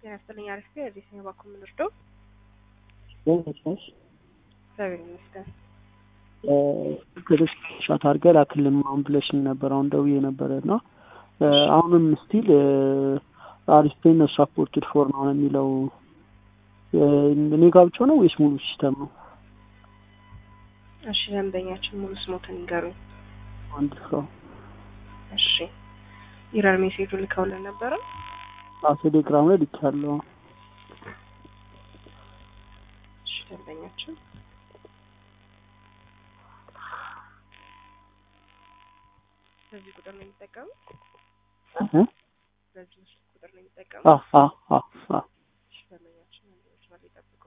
ጤና ይስጥልኝ። አሪፍ ነው። የዚህ ነው ባኩ የምንወርደው በመቻሽ እግዚአብሔር ይመስገን። ግልጽ ሻት አድርገህ ላክልን ምናምን ብለሽኝ ነበር። አሁን ደውዬ ነበረ እና አሁንም ስቲል አሪስፔን ሳፖርትድ ፎር ነው የሚለው እኔ ጋ ብቻ ነው ወይስ ሙሉ ሲስተም ነው? እሺ ደንበኛችን ሙሉ ስሞትን ይንገሩኝ። አንድ ሰው እሺ ኢረር ሜሴጁ ልከውልን ነበረ። ቴሌግራም ላይ ልኬያለሁ። እሺ ደንበኛችን በዚህ ቁጥር ነው የሚጠቀሙት? እ? በዚህ ስልክ ቁጥር ነው የሚጠቀሙት? አ አ አ አ እሺ ደንበኛችን አንዴዎች ማለት ይጠብቁ።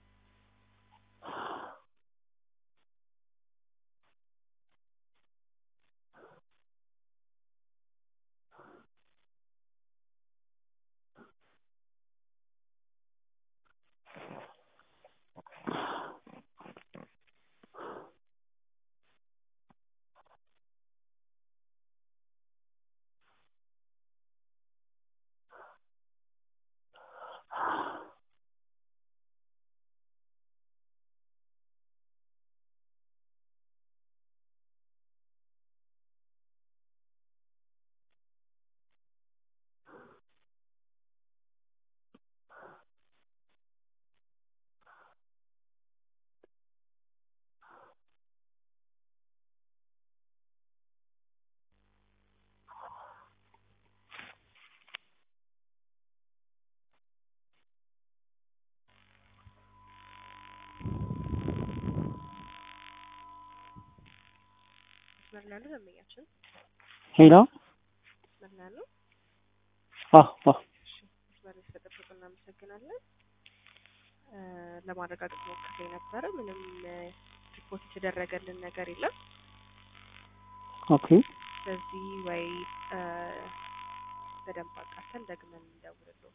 መስመር ላይ ያሉ ደንበኛችን ሄሎ መስመር ላይ ያሉ አ አ እሺ መስመር ላይ ስለጠበቁ እናመሰግናለን። እ ለማረጋገጥ ሞክሬ ነበረ። ምንም እ ሪፖርት የተደረገልን ነገር የለም። ኦኬ ስለዚህ ወይ እ በደንብ አጣርተን ደግመን እንደውልልዎት።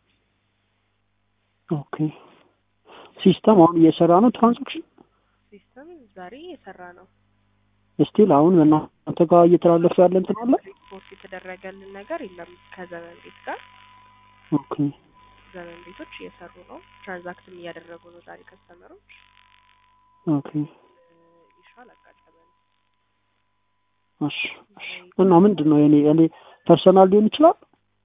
ኦኬ ሲስተም አሁን እየሰራ ነው ትራንዛክሽን ሲስተም ዛሬ የሰራ ነው። ስቲል አሁን በእናንተ ጋር እየተላለፈ ያለ እንትን አለ ሪፖርት የተደረገልን ነገር የለም ከዘመን ቤት ጋር ኦኬ ዘመን ቤቶች እየሰሩ ነው። ትራንዛክትም እያደረጉ ነው። ዛሬ ከስተመሮች ኦኬ ይሻል አጋጠመን። እሺ እሺ እና ምንድን ነው የኔ እኔ ፐርሰናል ሊሆን ይችላል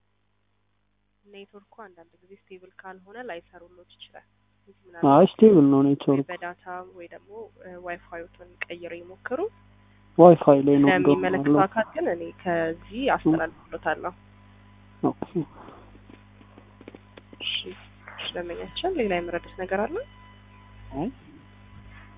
ኔትወርኩ አንዳንድ ጊዜ ስቴብል ካልሆነ ላይሰሩሎት ይችላል። አይ ስቴብል ነው ወይ ኔትወርክ በዳታ ወይ ደግሞ ዋይፋዩን ቀይረው ይሞክሩ። ዋይፋይ ላይ ነው እንደውም ለሚመለከተው ያለው። አካል ግን እኔ ከዚህ አስተላልፍሎታለሁ። ኦኬ እሺ እሺ፣ ደንበኛችን ሌላ የምረዱት ነገር አለ? አይ